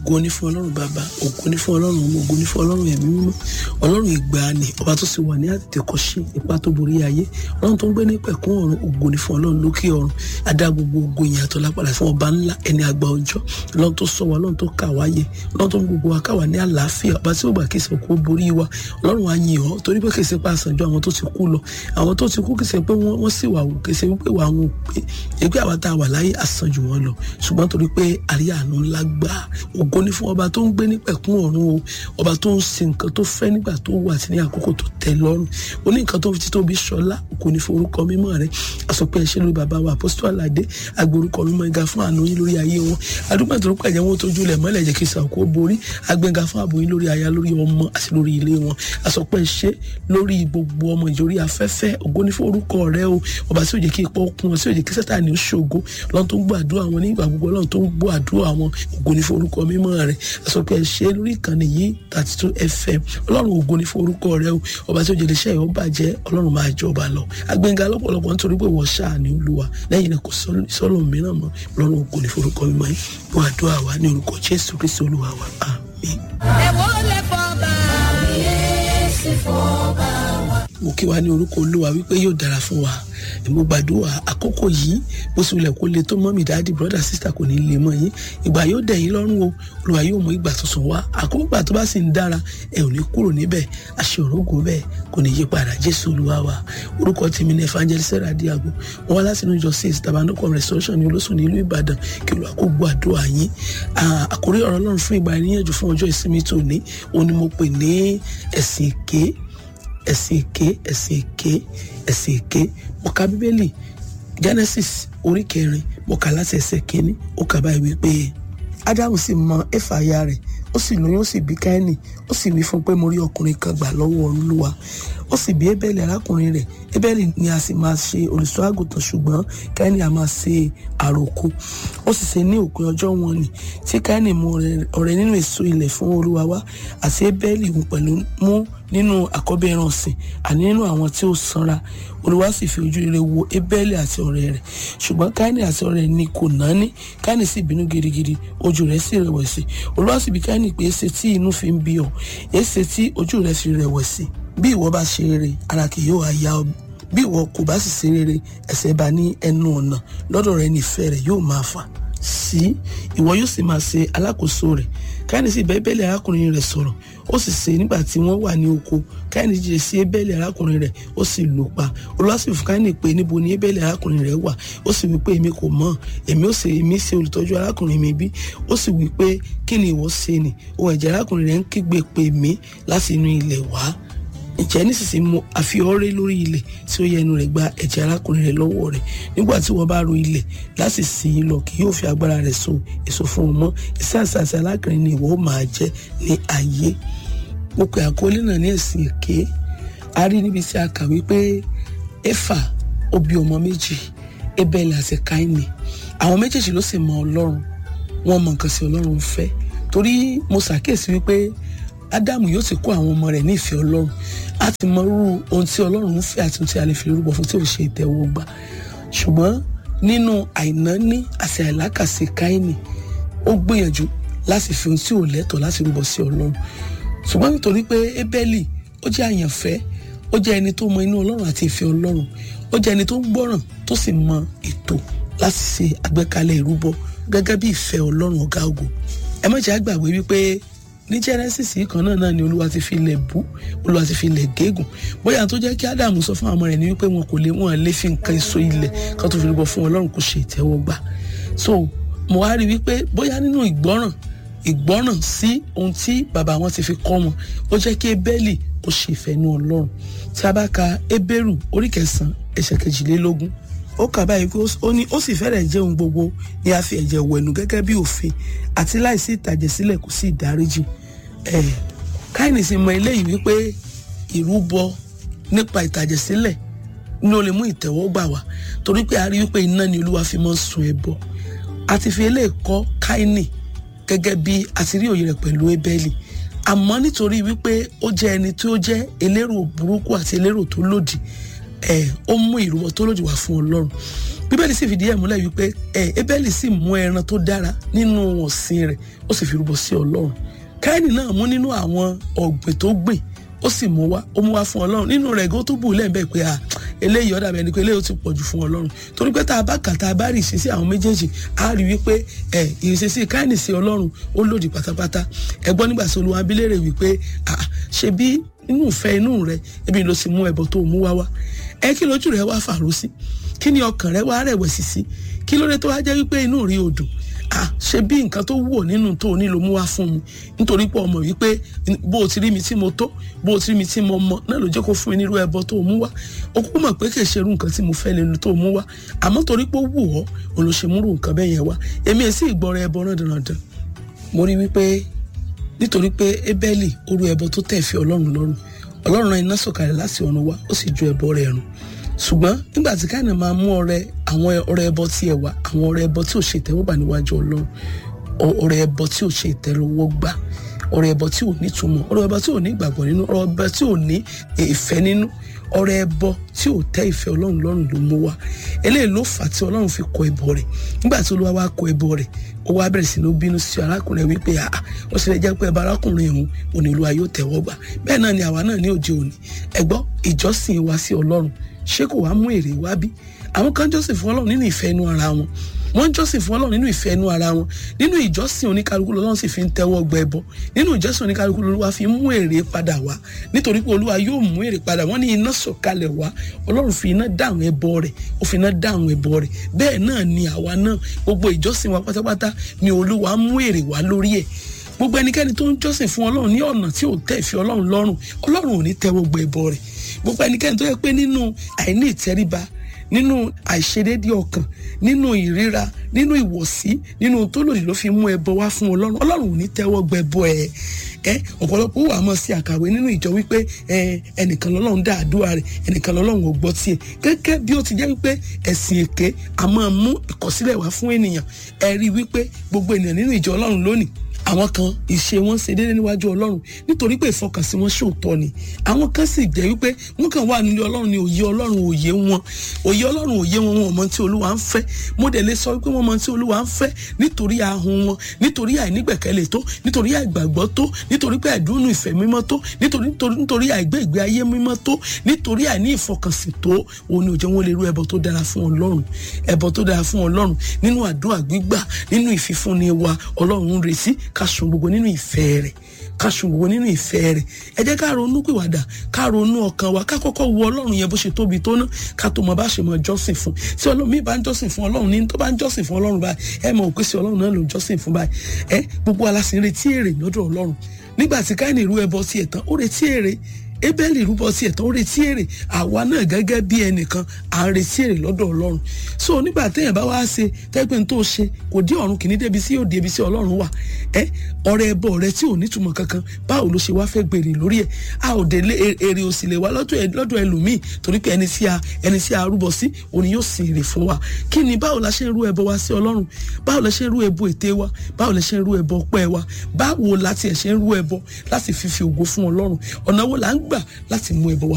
ògo ní fún ọlọ́run bàbá ògo ní fún ọlọ́run ọmọ ògo ní fún ọlọ́run ẹ̀mí mímọ́ ọlọ́run ìgbàanì ọba tó sì wà ní àtètèkọ́ṣe ipa tó borí ayé ọlọ́run tó ń gbé ní pẹ̀kún ọ̀run ògo ní fún ọlọ́run lókè ọ̀run adá gbogbo ògo ìyìn àtọ́ lápàdà fún ọba ńlá ẹni àgbà ọjọ́ ọlọ́run tó sọ wa ọlọ́run tó kà wáyé ọlọ́run tó ń gbogbo wa káwa ní àlàáfíà ọba tí ó gbà kìí ṣe kó borí wa ọlọ́run á yìn ọ́ torí pé kìí ṣe pa àsànjọ àwọn tó ti kú lọ àwọn tó ti kú kìí ṣe pé wọ́n sì wà wò kìí ṣe wípé wà wọn ò pé ẹgbẹ́ àwa tá a wà láyé àsànjù wọn lọ ṣùgbọ́n torí pé àríyá àánú ńlá gbà ògo ní fún ọba tó ń gbé ní pẹ̀kún ọ̀run o ọba tó ń ṣe nǹkan tó fẹ́ nígbà tó wà àti ní àkókò tó tẹ́ lọ́rùn ó ní nǹkan tó fi títóbi ṣọlá kò ní fún orúkọ mímọ́ rẹ̀ àsọpẹ́ ẹ̀ṣẹ́ lórí bàbá wa apostol aládé agbórúkọ mímọ́ ẹ̀ga fún àánú yín lórí ayé wọn adúgbò tó rúkọ ẹ̀jẹ̀ wọn tójú lẹ̀ mọ́lẹ̀ jẹ́ kí sàkó borí agbẹ́ga fún ààbò yín lórí aya lórí ọmọ àti lórí ilé wọn àsọpẹ́ ẹ̀ṣẹ́ lórí gbogbo ọmọ ìjòrí afẹ́fẹ́ ògo ní fún orúkọ rẹ̀ o ọba tí ò jẹ́ kí ipò kún ọ tí ò jẹ́ kí sátani ó ṣògo lọ́n tó ń gbọ́ àdúrà wọn nígbà gbogbo lọ́n tó ń gbọ́ àdúrà wọn ògo ní fún orúkọ mímọ́ rẹ̀ àsọpẹ́ ẹ̀ṣẹ́ lórí ìkànnì yìí thirty two fm ọlọ́run ògo ní fún orúkọ rẹ̀ o ọba tí ò jẹ́ iléeṣẹ́ ìwọ́ bàjẹ́ ọlọ́run máa jọba lọ agbẹ́ngà lọ́pọ̀lọpọ̀ nítorí pé wọ́n ṣáà ní olúwa lẹ́yìn náà kò sọ́lọ́ mìíràn mọ́ ọlọ́run ògo ní fún orúkọ mímọ́ yìí wọ́n àdúrà wa ní orúkọ jésù kristu olúwa wa àmín. ẹ̀wọ́ lè fọ́ bá yéésì fọ́ bá wa. mo kí wa ní orúkọ olúwa wípé yóò dára fún wa mo gbàdúrà àkókò yìí bó sì wulẹ̀ kó le tó mọ́mì dáàdì brọ́dà sísà kò ní lè mọ́ yín ìgbà yóò dẹ̀ yín lọ́rùn o olúwa yóò mú ìgbà tuntun wá àkókò ìgbà tó bá sì ń dára ẹ ò ní kúrò níbẹ̀ àṣẹ òrógùn bẹ́ẹ̀ kò ní yí padà jésù olúwa wa orúkọ tèmi ní evangelist sarah diago wọn wá láti inú ìjọ six tabanoko restoration ní olóṣù ní ìlú ìbàdàn kí olúwa kó gbọ́ àdúrà yín àkórí ọ̀rọ̀ ọlọ́run fún ìgbà ìníyànjú fún ọjọ́ ìsinmi tòní òun ni mo pè ní ẹ̀sìn èké ẹ̀sìn èké ẹ̀sìn èké ẹ̀sìn èké mo ka bíbélì genesis orí kẹrin mo kà láti ẹsẹ̀ kínní ó kà báyìí wípé ádámù sì mọ éfà aya rẹ̀ ó sì lóyún ó sì bí káínì ó sì wí fún pé mo rí ọkùnrin kan gbà lọ́wọ́ olúwa ó sì bí ébẹ́lì arákùnrin rẹ̀ ébẹ́lì ni a sì máa ṣe olùṣọ́ àgùntàn ṣùgbọ́n káínì a máa ṣe àròkọ ó sì ṣe ní òpin ọjọ́ wọn ni tí káínì mú ọrẹ nínú èso ilẹ̀ fún olúwa wá àti ébẹ́lì òun pẹ̀lú mú nínú àkọ́bí ẹran ọ̀sìn àní nínú àwọn tí ó sanra olúwa sì fi ojú rere wo ébẹ́lì àti ọ̀rẹ́ rẹ̀ ṣùgbọ́n káínì àti ọ̀rẹ́ ni kò náání káínì sì bínú gidigidi ojú rẹ̀ sì rẹ̀wẹ̀sì olúwa sì bi káínì pé èsè tí inú fi ń bí ọ èsè tí ojú rẹ̀ fi rẹ̀wẹ̀sì bí ìwọ bá ṣe rere ara kì yóò yá ọ bí ìwọ kò bá sì ṣe rere ẹ̀ṣẹ̀ bá ní ẹnu ọ̀nà lọ́dọ̀ rẹ̀ nífẹ̀ẹ́ rẹ̀ yóò máa fà sí ìwọ yóò sì máa ṣe alákòóso rẹ̀ káyọ̀nì sì bá ébẹ́lì arákùnrin rẹ̀ sọ̀rọ̀ ó sì ṣe nígbà tí wọ́n wà ní oko káyọ̀nì jíjẹ sí ébẹ́lì arákùnrin rẹ̀ ó sì lù pa olúwa sì fún káyọ̀nì pé níbo ni ébẹ́lì arákùnrin rẹ̀ wà ó sì wí pé èmi kò mọ̀ èmi ó ṣe èmi ṣe olùtọ́jú arákùnrin mi bí ó sì wí pé kí ni ìwọ ṣe ni ohun ẹ̀jẹ̀ arákùnrin rẹ̀ ń kígbe pè mí láti inú ilẹ̀ wá ǹjẹ́ nísinsìnyí mo àfihọ́rẹ́ lórí ilẹ̀ tí ó yẹ ẹnu rẹ̀ gba ẹ̀jẹ̀ arákùnrin rẹ̀ lọ́wọ́ rẹ̀ nígbà tí wọ́n bá ro ilẹ̀ láti sìn ín lọ kì yóò fi agbára rẹ̀ so èso fún ọmọ iṣẹ́ àṣàṣe alákùnrin ni ìwọ ó máa jẹ́ ní ayé mo pe àkọlé náà ní ẹ̀sìn èké a rí níbi tí a kà wípé éfà ó bí ọmọ méjì ébẹ́lì àti káínì àwọn méjèèjì ló sì mọ ọlọ́run wọ́n mọ nǹkan sí ọlọ́run fẹ́ torí mo ṣàkíyèsí wípé ádámù yóò ti kó àwọn ọmọ rẹ̀ ní ìfẹ́ ọlọ́run á ti mọ irú ohun tí ọlọ́run ń fẹ́ àti ohun tí a lè fi rúbọ fún tí ò ṣe ìtẹ́wọ́gbà ṣùgbọ́n nínú àìnáání àti àìlákàsí káínì ó gbìyànjú láti fi ohun tí ò lẹ́tọ̀ọ́ láti rúbọ sí ọlọ́run ṣùgbọ́n nítorí pé ébẹ́lì ó jẹ́ àyànfẹ́ ó jẹ́ ẹni tó mọ inú ọlọ́run àti ìfẹ́ ọlọ́run ó jẹ́ ẹni tó ń gbọ́ràn tó sì mọ ètò láti ṣe àgbékalẹ̀ ìrúbọ gẹ́gẹ́ bí ìfẹ́ ọlọ́run ọ̀gá ògo ẹ má jẹ́ àgbàgbé wípé ní genesis yìí kan náà náà ni olúwa ti fi ilẹ̀ bú olúwa ti fi ilẹ̀ gégùn bóyá tó jẹ́ kí ádámù sọ fún àwọn ọmọ rẹ̀ ní wípé wọn kò lè wọn lè fi nǹkan èso ilẹ̀ kan tó fi rúbọ fún ọlọ́run kò ṣe ìtẹ́wọ́gbà so mo wá rí wípé bóyá nínú ìgbọ́ràn ìgbọ́ràn sí ohun tí bàbá wọn ti fi kọ́ wọn ó jẹ́ kí ebélì ó ṣe ìfẹ́nu ọlọ́run tí a bá ka ebérù orí kẹsàn-án ẹsẹ̀ kejìlélógún ó kà báyìí pé ó ní ó sì fẹ́rẹ̀ jẹ́ ohun gbogbo ní a fi ẹ̀jẹ̀ wẹ̀nù gẹ́gẹ́ bí òfin àti láìsí ìtàjẹ̀sílẹ̀ kò sí ìdáríjì ẹ̀ káyìnì sì mọ eléyìí wípé ìrúbọ nípa ìtàjẹ̀sílẹ̀ ní ó lè mú ìtẹ́wọ́gbà wá torí pé a rí wípé iná ni olúwa fi máa ń sun ẹbọ àti fi eléyìí kọ́ káyìnì gẹ́gẹ́ bí a ti rí òye rẹ̀ pẹ̀lú ebélì àmọ́ nítorí wípé ó jẹ́ ẹni tí ó jẹ́ elérò burúkú àti elérò tó lòdì ẹ̀ ó mú ìrúbọ tó lòdì wá fún ọlọ́run bíbélì sì fìdí ẹ̀ múlẹ̀ wípé ẹ ebélì sì mú ẹran tó dára nínú ọ̀sìn rẹ̀ ó sì fi rúbọ sí ọlọ́run káínì náà mú nínú àwọn ọ̀gbìn tó gbìn ó sì mú wá ó mú wá fún ọlọ́run nínú rẹ̀ gan tó bù lẹ́ẹ̀bẹ̀ pé à eléyìí ọ̀dà bẹ́ẹ̀ ni pé eléyìí ó ti pọ̀ jù fún ọlọ́run torí pé tá a bá kà tá a bá rí ìṣesí àwọn méjèèjì á rí wípé ẹ ìṣesí káínì sí ọlọ́run ó lòdì pátápátá ẹ gbọ́ nígbà tí olúwa abilérè wípé à ṣe bí inú ìfẹ́ inú rẹ ebi ló sì mú ẹbọ tó mú wá wá ẹ kí lójú rẹ wá fàró sí kí ni ọkàn rẹ wá rẹ̀wẹ̀sì sí kí ló dé tó wá jẹ́ wípé inú rí odò ah ṣe bí nǹkan tó wù ọ́ nínú tó o ní ló mú wá fún mi nítorí pé ọmọ wípé bó o ti rí mi tí mo tó bó o ti rí mi tí mo mọ náà ló jẹ́ kó fún mi nírú ẹbọ tó o mú wá o kúkú mọ̀ pé kì í ṣe irú nǹkan tí mo fẹ́ lẹ́nu tó o mú wá àmọ́ torí pé ó wù ọ́ òun ló ṣe múrú nǹkan bẹ́ẹ̀ yẹn wá èmi èsì ìgbọ́ra ẹbọ náà dandan mo rí wípé nítorí pé Ébẹ́lì orú ẹbọ tó tẹ̀ fi Ọlọ́run lọ́rùn Ọlọ́run rán iná sọ̀kalẹ̀ láti ọ̀run wá ó sì ju ẹbọ rẹ̀ run ṣùgbọ́n nígbà tí káyọ̀ máa mú ọrẹ àwọn ọrẹ ẹbọ tí ẹ wá àwọn ọrẹ ẹbọ tí ò ṣe ìtẹ́wọ́gbà níwájú Ọlọ́run ọrẹ ẹbọ tí ò ṣe ìtẹ́wọ́gbà ọrẹ ẹbọ tí ò ní túmọ̀ ọrẹ ẹbọ tí ò ní ìgbàgbọ́ nínú ọrẹ ẹbọ tí ò ní ìfẹ́ nínú ọrẹ ẹbọ tí ò tẹ́ ìfẹ́ Ọlọ́run lọ́rùn ló mú wá eléyìí ló fà tí Ọlọ́run fi kọ ẹbọ rẹ̀ nígbà tí Olúwa wá kọ ẹbọ rẹ̀ ó wá bẹ̀rẹ̀ sí ní bínú sí arákùnrin wípé àà ó sì lè jẹ́ pé ẹbọ arákùnrin òun òní Olúwa yóò tẹ́wọ́ gbà bẹ́ẹ̀ náà ni àwa náà ní òde òní ẹgbọ́ ìjọsìn wa sí Ọlọ́run ṣé kò wá mú èrè wá bí àwọn kan jọ́sìn fún Ọlọ́run nínú ìfẹ́ inú ara wọn wọ́n jọ́sìn fún Ọlọ́run nínú ìfẹ́ inú ara wọn nínú ìjọsìn oníkálukú lọ́lọ́run sì fi ń tẹ́wọ́ gbẹ ẹbọ nínú ìjọsìn oníkálukú lọ́lọ́wà fi mú èrè padà wá nítorí pé Olúwa yóò mú èrè padà wọ́n ní iná sọ̀kalẹ̀ wá Ọlọ́run fi iná dá àwọn ẹbọ rẹ̀ ó fi iná dá àwọn ẹbọ rẹ̀ bẹ́ẹ̀ náà ni àwa náà gbogbo ìjọsìn wa pátápátá ni Olúwa mú èrè wá lórí ẹ̀ gbogbo ẹnikẹ́ni tó ń jọ́sìn fún Ọlọ́run ní ọ̀nà tí ò tẹ́ ìfẹ́ Ọlọ́run lọ́rùn Ọlọ́run ò ní tẹ́wọ́ gbẹ ẹbọ rẹ̀ gbogbo ẹnikẹ́ni tó yẹ pé nínú àìní ìtẹríba nínú àìṣedédé ọkàn nínú ìríra nínú ìwọ̀sí nínú tó lòdì ló fi mú ẹbọ wá fún ọlọ́run ọlọ́run ò ní tẹ́wọ́ gbẹbọ ẹ ẹ ọ̀pọ̀lọpọ̀ wà mọ̀ sí àkàwé nínú ìjọ wípé ẹnìkan lọ́lọ́run dá àdúrà rẹ̀ ẹnìkan lọ́lọ́run ò gbọ́ tiẹ̀ gẹ́gẹ́ bí ó ti jẹ́ wípé ẹ̀sìn èké a máa mú ìkọ̀sílẹ̀ wá fún ènìyàn ẹ rí wípé gbogbo ènìyàn nínú ìjọ ọlọ́run lónìí àwọn kan ìṣe wọn ṣe déédéé níwájú ọlọ́run nítorí pé ìfọkànsí wọn ṣòótọ́ ni àwọn kan sì jẹ́ wípé wọ́n kàn wà nílé ọlọ́run ní òye ọlọ́run òye wọn òye ọlọ́run òye wọn wọn mọ tí olúwa ń fẹ́ mo dẹ̀ lè sọ wípé wọ́n mọ tí olúwa ń fẹ́ nítorí ahun wọn nítorí àìnígbẹ̀kẹ̀lé tó nítorí àìgbàgbọ́ tó nítorí pé àìdúnú ìfẹ́ mímọ́ tó nítorí nítorí àìgbé ìgbé ayé mímọ́ tó nítorí àìní ìfọkànsìn tó òun ni ò jẹ́ wọn lè rú ẹbọ tó dára fún ọlọ́run ẹbọ tó dára fún ọlọ́run nínú àdúrà gbígbà nínú ìfifúnni wa ọlọ́run ń retí ká sun gbogbo nínú ìfẹ́ rẹ̀ ká sun gbogbo nínú ìfẹ́ rẹ̀ ẹ jẹ́ ká ronú pìwàdà ká ronú ọkàn wa ká kọ́kọ́ wo ọlọ́run yẹn bó ṣe tóbi tó ná ká tó mọ bá ṣe mọ jọ́sìn fún tí ọlọ́run mi bá ń jọ́sìn fún ọlọ́run ní tó bá ń jọ́sìn fún ọlọ́run báyìí ẹ mọ̀ òpin sí ọlọ́run náà ló ń jọ́sìn fún báyìí ẹ gbogbo aláṣẹ retí èrè lọ́dọ̀ ọlọ́run nígbà tí káyìn ìrú ẹbọ tiẹ̀ tán ó retí èrè ebeli rúbọ sí ẹ̀tọ́ ó retí èrè àwa náà gẹ́gẹ́ bí ẹnìkan à ń retí èrè lọ́dọ̀ ọlọ́run so nígbà téèyàn bá wá ṣe tẹ́gbẹ́ tó ṣe kò dé ọ̀run kìíní débi sí òde ibi sí ọlọ́run wà ẹ ọrẹ ẹbọ rẹ tí ò nítumọ̀ kankan báwo ló ṣe wá fẹ́ gbèrè lórí ẹ̀ a ò dé èrè òsì lè wá lọ́dọ̀ ẹlòmíì torí pé ẹni sí a ẹni sí a rúbọ sí òun yóò sì èrè fún wa kí ni báwo la ṣe ń rú ẹbọ wa sí ọlọ́run báwo la ṣe ń rú ẹbọ ète wa báwo la ṣe ń rú ẹbọ ọpẹ́ wa báwo la tiẹ̀ ṣe ń rú ẹbọ láti fífi ògo fún ọlọ́run ọ̀nà wo la ń gbà láti mú ẹbọ wa